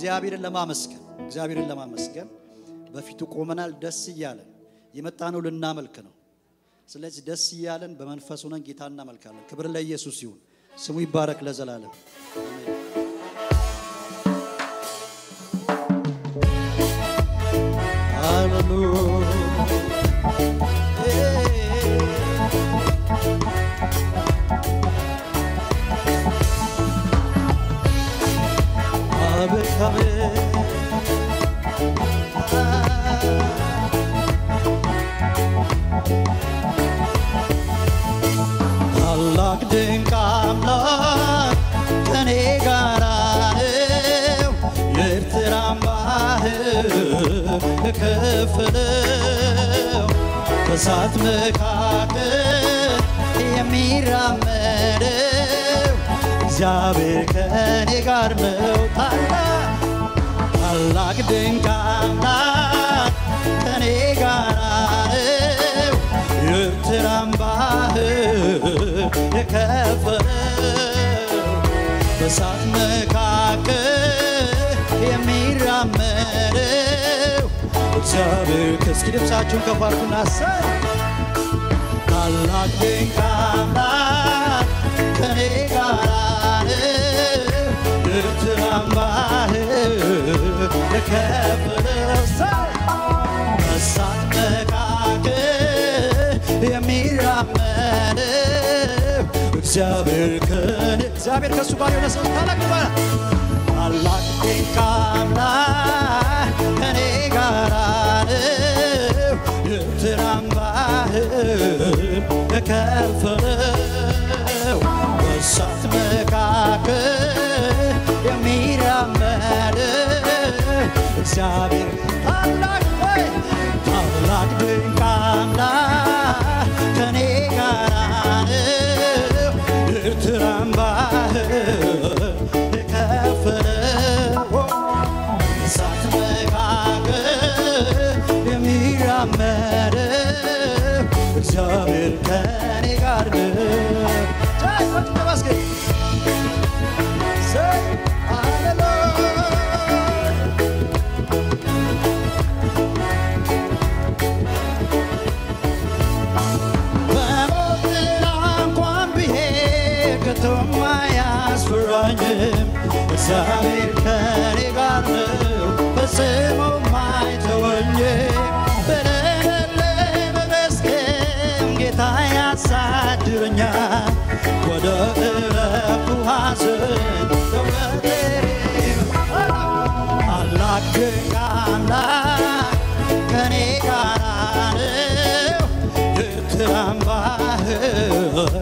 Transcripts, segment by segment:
እግዚአብሔርን ለማመስገን እግዚአብሔርን ለማመስገን በፊቱ ቆመናል። ደስ እያለን የመጣ ነው ልናመልክ ነው። ስለዚህ ደስ እያለን በመንፈስ ሆነን ጌታ እናመልካለን። ክብር ለኢየሱስ ይሁን፣ ስሙ ይባረክ ለዘላለም አሜን። አቤት አቤት ታላቅ ድንቅ አምላክ ከኔ ጋር ነው። የኤርትራን ባህር የከፈለው በእሳት መካከል የሚራመደው እግዚአብሔር ከኔ ጋር ነው። ታላቅ ታላቅ ድንቅ አምላክ ከኔ ጋር ነው። የኤርትራን ባህር የከፈለው በእሳት መካከል የሚራመደው እግዚአብሔር ከእስኪ ድምፃችሁን ከፍ አድርጉና አሰይ ታላቅ ድንቅ አምላክ ከኔ ጋር ነው። የኤርትራን ባህር የከፈለው ሰው በእሳት መካከል የሚራመደው እግዚአብሔር ከኔ እግዚአብሔር ከእሱ ጋር የሆነ ሰው ታላቅ ይባላል። ታላቅ ድንቅ አምላክ ከኔ ጋር ነው። የኤርትራን ባህር የከፈለው በእሳት መካከል የሚራመደው እግዚአብሔር ታላቅ ወይ ታላቅ ድንቅ አምላክ ከኔ ጋር ነው። የኤርትራን ባህር የከፈለው እሳት መካከል የሚራመደው እግዚአብሔር ከኔ ጋር ነው። ቻይ ወጥ ተመስገን ሰይ ሃሌሉያ በሞት ጥላ እንኳን ብሄድ ከቶም አያስፈራኝም። እግዚአብሔር ከኔ ጋር ነው፣ ፈጽሞም አይተወኝም። በሌለኝ በመስገን ጌታ ያሳድረኛል። ወደ ዕረፍቱ ሐዘን ተወጥሬ ታላቅ ድንቅ አምላክ ከኔ ጋር ነው። የኤርትራን ባህር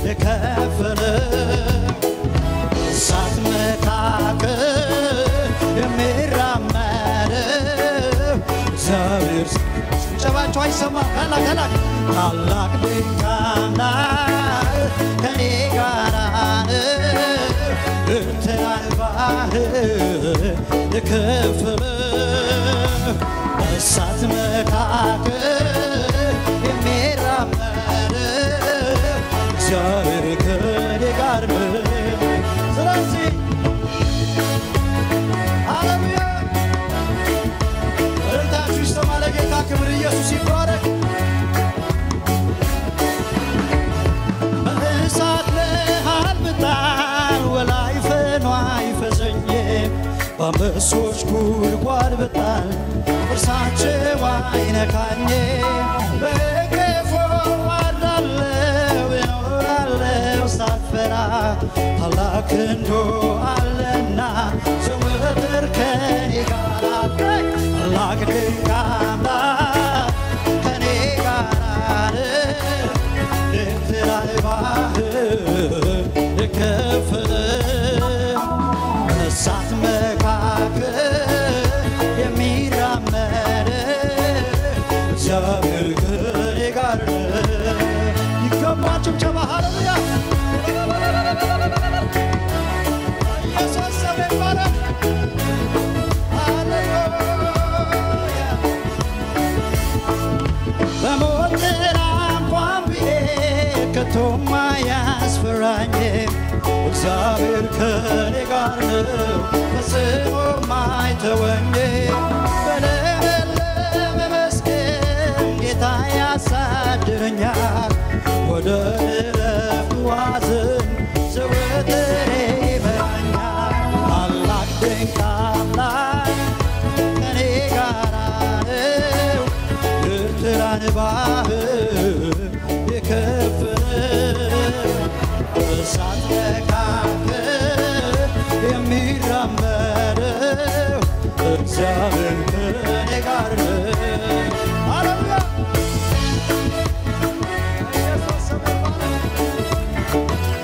የከፈለው እሳት መካከል የሚራመደው እግዚአብሔር ጭብጨባቸው አይሰማም። ታላቅ ታላቅ ታላቅ ድንቅ አምላክ ከኔ ጋር ነው። ኤርትራን ባህር የከፈለው እሳት መካከል የሚራመደው እግዚአብሔር ከኔ ጋር ነው። ስለዚህ ሃሌሉያ እልልታችሁ ይሰማ ለጌታ ክብር፣ ኢየሱስ ይባረክ። በእሳት መሃል ብጣል ወላይ ፈኗ አይፈሰኝም። በአንበሶች ጉድጓድ ብጣል እርሳቸው አይነካኝም። በቀፎ አድራለሁ እኖራለሁ ሳልፈራ ታላቅ ክንዱ አለና ዘወትር ከኔ ጋር ታላቅ ድንቅ አምላክ ከኔ ጋር ነው። ኤርትራን ባህር የከፈለው በእሳት መካከል የሚራመደው እግዚአብሔር ከኔ ጋር ነው። ይገባል ጭብጨባ ሃሌሉያ ኢየሱስ ስም ይባረክ። ሃሌሉያ በሞት ጥላ እንኳን ብሄድ ከቶም አያስፈራኝም። እግዚአብሔር ከኔ ጋር ነው፣ ፈጽሞም አልተወኝ በለመለመ መስገን ጌታ ያሳድረኛል ወደ እረፍቱ ሐዘን ዘወትር ይመራኛል ታላቅ ድንቅ አምላክ ከኔ ጋር ነው ኤርትራን ባህር የከፈለው በእሳት መካከል የሚራመደው እግዚአብሔር ከኔ ጋር ነው። ሃሌሉያ! ኢየሱስ ስም ይባረክ።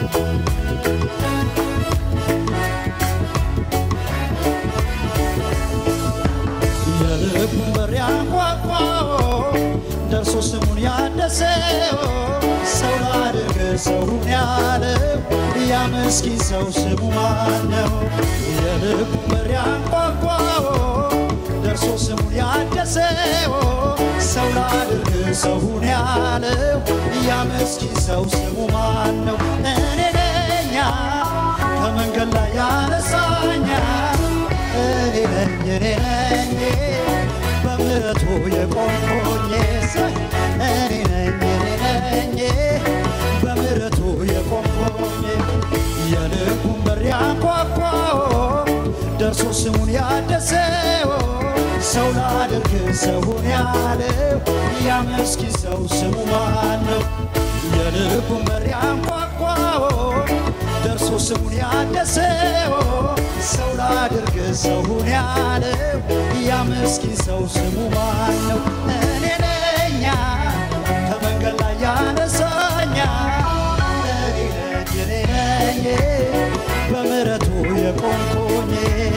የልቡን በር ያንኳኳው ደርሶ ስሙን ያደሰው ሰው ላድርግ ሰውን ያለው ያ ምስኪን ሰው ስሙ ማን ነው? የልቡን በር ያንኳኳው ደርሶ ስሙን ያደሰው ሰው ላድርግ ሰውን ያለው ያ ምስኪን ሰው ስሙ ማን ነው? እኔ ነኛ ከመንገድ ላይ ያነሳኛ እኔ ነኝ እኔ ነኝ በምሕረቱ የቆምኩኝ እኔ ነኝ እኔ ነኝ በምሕረቱ የቆምኩኝ የልቡን በር ያንኳኳው ደርሶ ስሙን ያደሰው ሰው ላድርግ ሰውን ያለው ያ ምስኪን ሰው ስሙ ማን ነው? የልቡን በር ያንኳኳው ደርሶ ስሙን ያደሰው ሰው ላድርግ ሰውን ያለው ያ ምስኪን ሰው ስሙ ማን ነው? እኔ ነኛ ከመንገድ ላይ ያነሳኛ እኔ ነኝ እኔ ነኝ በምሕረቱ የቆምኩኝ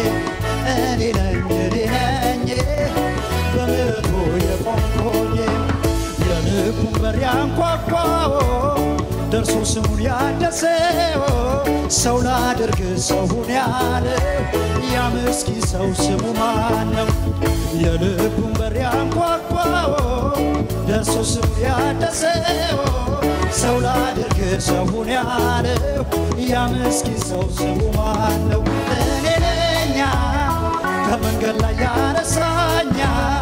እኔ ነኝ እኔ ነኝ በምሕረቱ የቆምኩኝ የልቡን በር ያንኳኳው ደርሶ ስሙን ያደሰው ሰው ላድርግ ሰውን ያለው ያ ምስኪን ሰው ስሙ ማን ነው? የልቡን በር ያንኳኳው ደርሶ ስሙን ያደሰው ሰው ላድርግ ሰውን ያለው ያ ምስኪን ሰው ስሙ ማን ነው? እኔ ነኛ ከመንገድ ላይ ያነሳኛ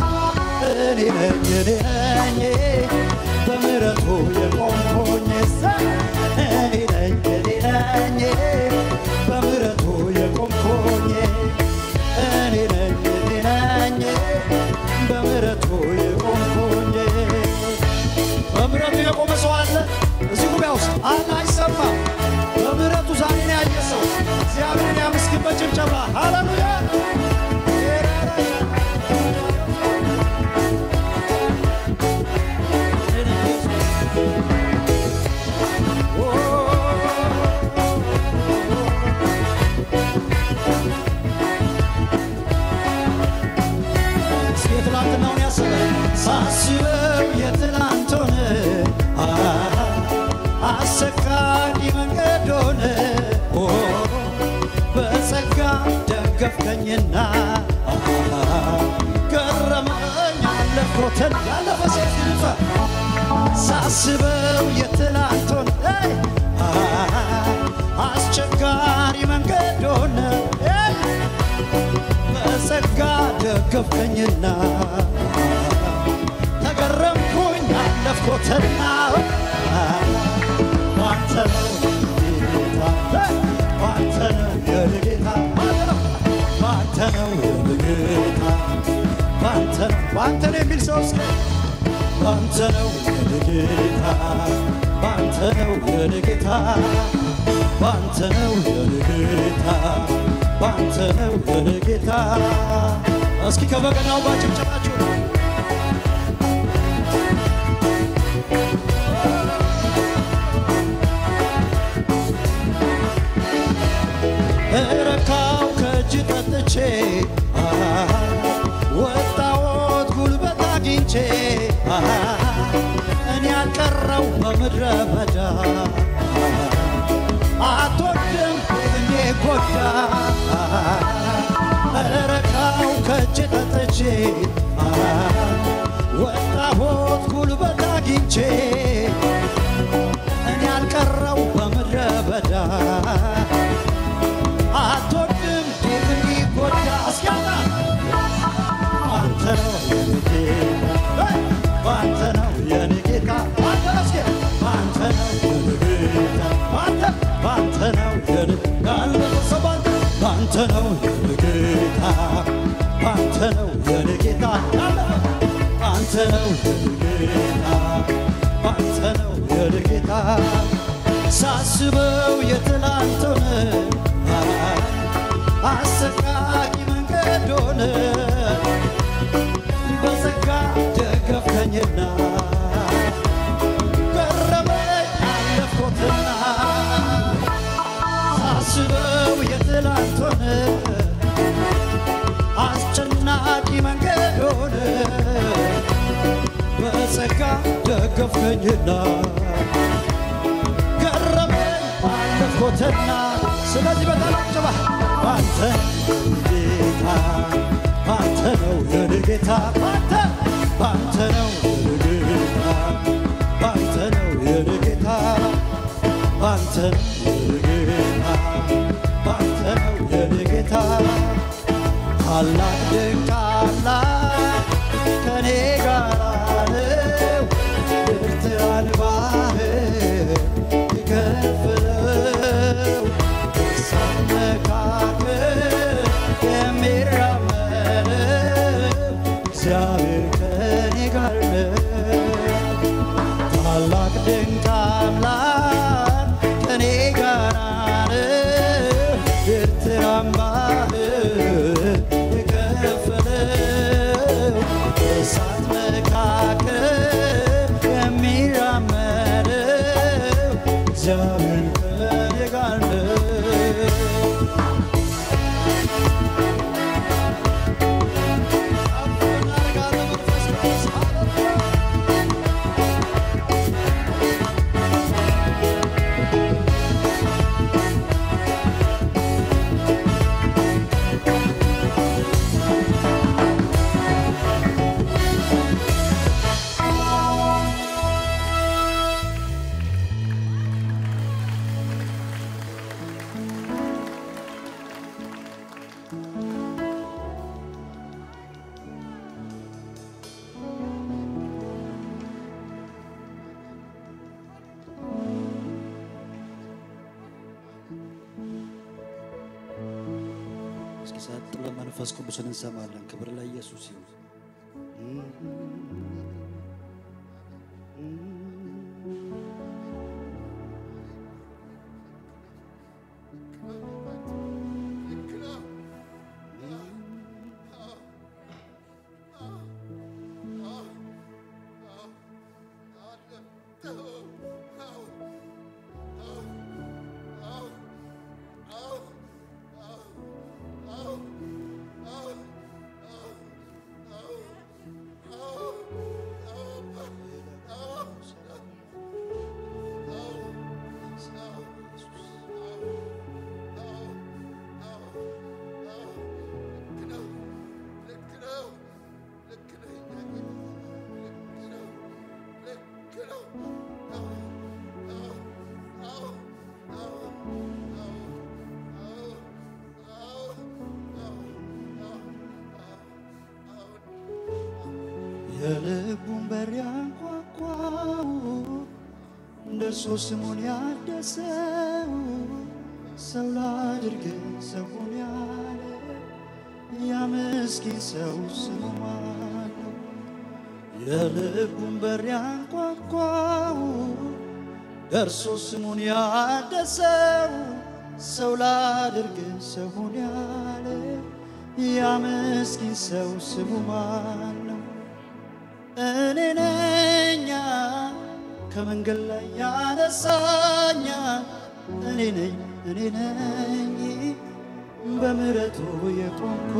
እኔ ነኝ እኔ ነኝ በምሕረቱ የቆምኩኝ እኔ ነኝ እኔ ነኝ በምሕረቱ የቆምኩኝ እኔ ነኝ እኔ ነኝ በምሕረቱ የቆምኩኝ በምሕረቱ የቆመ ሰው አለ እዚህ ጉባኤ ውስጥ አለ አይሰማም በምሕረቱ ዛሬ ነው ያየ ሰው እግዚአብሔርን ያመስግን በጭብጨባ ሃሌሉያ እስኪ የትላንትናውን ያስበ ሳስበው የትላንቱን አ አሰቃቂ መንገድ ሆነ ኦ በጸጋ ደገፍከኝና አ ገረመኝ አለፍኩትን ያለፈ ሴት ይልፋ ሳስበው የትላንቱን አይ አ አስቸጋሪ መንገድ ሆነ አይ በጸጋ ደገፍከኝና ተገረምኩኝ አለፍኩትና ባንተ ነው ጌታ ባንተ ነው የኔ ጌታ ባንተ ነው የኔ ጌታ ባንተ ነው ባንተ ነው የሚል ሰው እስከ ባንተ ነው የኔ ጌታ ባንተ ነው የኔ ጌታ ባንተ ነው የኔ ጌታ ባንተ ነው የኔ ጌታ እስኪ ከበገናው ጋር ጭብጨባችሁ እረካው ከእጅ ጠጥቼ አሃ፣ ወጣወት ጉልበት አግኝቼ አሃ፣ እኔ ያልቀረው በምድረ በዳ አትወድም እኔ ጎዳ እረካው ከእጅ ጠጥቼ አሃ፣ ወጣወት ጉልበት አግኝቼ እኔ ያልቀረው በምድረ በዳ አትወድም ዴቭ እንዲጎዳ እስኪያጣ ነው የኔ ጌታ ባንተ ነው የኔ ጌታ ባንተ ነው የኔ ጌታ ባንተ ነው የኔ ጌታ ሳስበው የትላንቱን አሰቃቂ መንገድ ሆነ በጸጋ ደገፍከኝና ገረመኝ አለፍኩትና ሳስበው የትላንቱን አስጨናቂ መንገድ ሆነ በጸጋ ደገፍከኝና ገረመኝ አለፍኩትና ስለዚህ በተላጨባ ባንተ ጌታ ባንተ ነው የኔ ጌታ ባንተ ባንተ ነው የኔ ጌታ ባንተ ነው የኔ ጌታ ባንተ ነው የኔ ጌታ ባንተ ነው የኔ ጌታ ታላቅ ድንቅ አምላክ ከኔ ጋር ነው ኤርትራን ባህር የከፈለው በእሳት መካከል የሚራመደው እግዚአብሔር ከኔ ጋር ነው። ታላቅ ድንቅ አምላክ ከኔ ጋር ነው። ኤርትራን ባህር የከፈለው በእሳት መካከል የሚራመደው እግዚአብሔር ከኔ ጋር ነው። እስኪ ሰጥ ለመንፈስ ቅዱስን እንሰማለን። ክብር ለኢየሱስ ይሁን። የልቡን በር ያንኳኳው እንደርሱ ስሙን ያደሰው ሰው ላድርግ ሰውን ያለ ያ ምስኪን ሰው ስሙ ማን ነው? የልቡን በር ያንኳኳው ደርሶ ስሙን ያደሰው ሰው ላድርግ ሰውን ያለ ያ ምስኪን ሰው ስሙ ማን ነው? እኔ ነኛ ከመንገድ ላይ ያነሳኛ እኔ ነኝ እኔ ነኝ በምሕረቱ የቆምኩ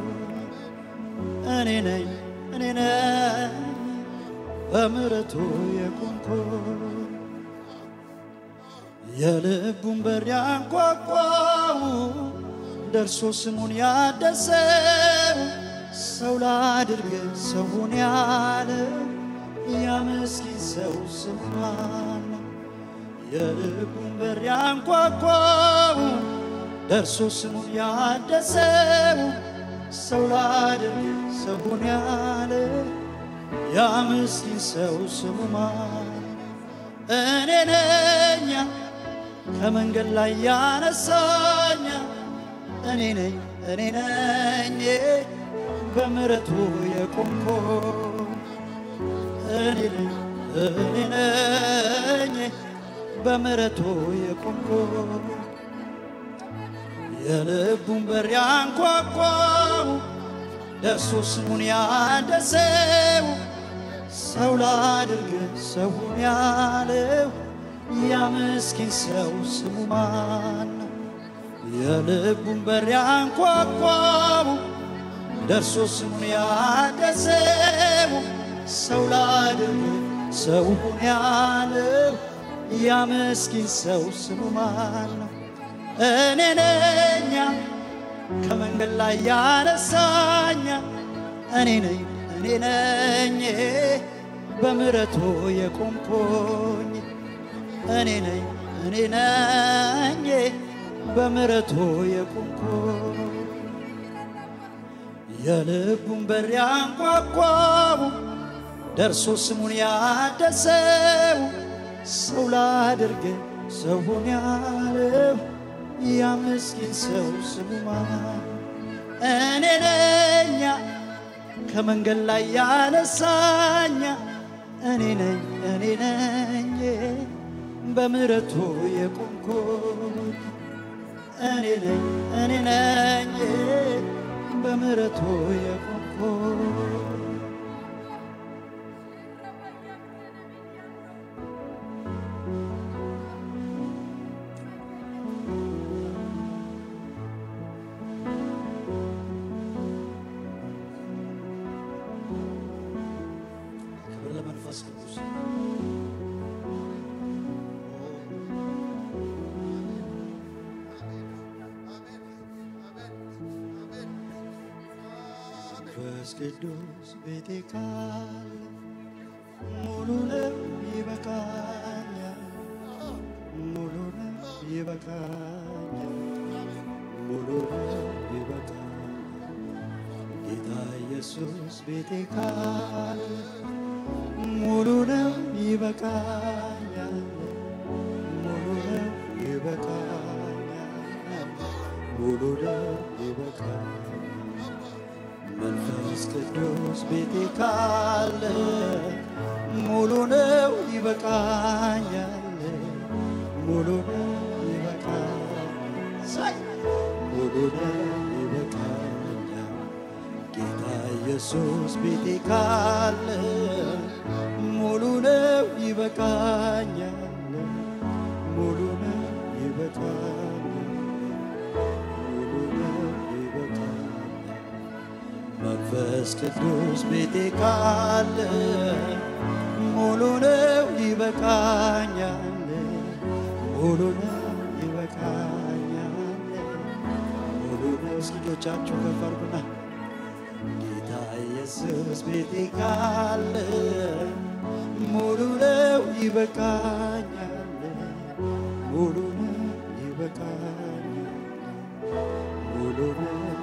እኔ ነኝ እኔ ነኝ በምሕረቱ የቆምኩ የልቡን በር ያንኳኳው ደርሶ ስሙን ያደሰው ሰው ላድርግ ሰውን ያለ ያ ምስኪን ሰው ስሙ ማን ነው? የልቡን በር ያንኳኳው ደርሶ ስሙን ያደሰው ሰው ላድርግ ሰውን ያለ ያ ምስኪን ሰው ስሙ ማን ነው? እኔ ነኛ ከመንገድ ላይ ያነሳኛ እኔ ነኝ እኔ ነኝ በምሕረቱ የቆምኩ እኔ ነኝ እኔ ነኝ በምሕረቱ የቆምኩ የልቡን በር ያንኳኳው ደርሶ ስሙን ያደሰው ሰው ላድርግ ሰውን ያለው ያ ምስኪን ሰው ስሙ ማን ነው? የልቡን በር ያንኳኳው ደርሶ ስሙን ያደሰው ሰው ላድርግ ሰውን ያለው ያ ምስኪን ሰው ስሙ ማን ነው? እኔ ነኛ ከመንገድ ላይ ያነሳኛ እኔ ነኝ እኔ ነኝ በምሕረቱ የቆምኩኝ እኔ ነኝ እኔ ነኝ በምሕረቱ የቆምኩኝ የልቡን በር ያንኳኳው ደርሶ ስሙን ያደሰው ሰው ላድርግ ሰውን ያለው ያ ምስኪን ሰው ስሙ ማን? እኔ ነኛ ከመንገድ ላይ ያነሳኛ እኔ ነኝ እኔ ነኝ በምሕረቱ የቆምኩኝ እኔ ነኝ እኔ ነኝ በምሕረቱ የቆምኩኝ ክብር ለመንፈስ ቅዱስ መንፈስ ቅዱስ ቤቴ ካለ ሙሉ ነው ይበቃኛል፣ ሙሉ ነው ይበቃኛል፣ ሙሉ ነው ይበቃኛል። ጌታ ኢየሱስ ቤቴ ካለ ሙሉ ነው ይበቃኛል፣ ሙሉ ነው ይበቃኛል፣ ሙሉ ነው ይበቃኛል። መንፈስ ቅዱስ ቤቴ ካለ ሙሉ ነው ይበቃኛል፣ ሙሉ ነው ይበቃኛል፣ ሙሉ ነው ይበቃኛል። ጌታ ኢየሱስ ቤቴ ካለ ሙሉ ነው ይበቃኛል፣ ሙሉ ነው ይበቃኛል፣ ሙሉ ነው ይበቃኛል። መንፈስ ቅዱስ ቤቴ ካለ ሙሉ ነው ይበቃኛል፣ ሙሉ ነው ይበቃኛል፣ ሙሉ ነው። እስኪ እጆቻችሁ ከፍ አድርጉና ጌታ ኢየሱስ ቤቴ ካለ ሙሉ ነው ይበቃኛል፣ ሙሉ ነው ይበቃኛል፣ ሙሉ ነው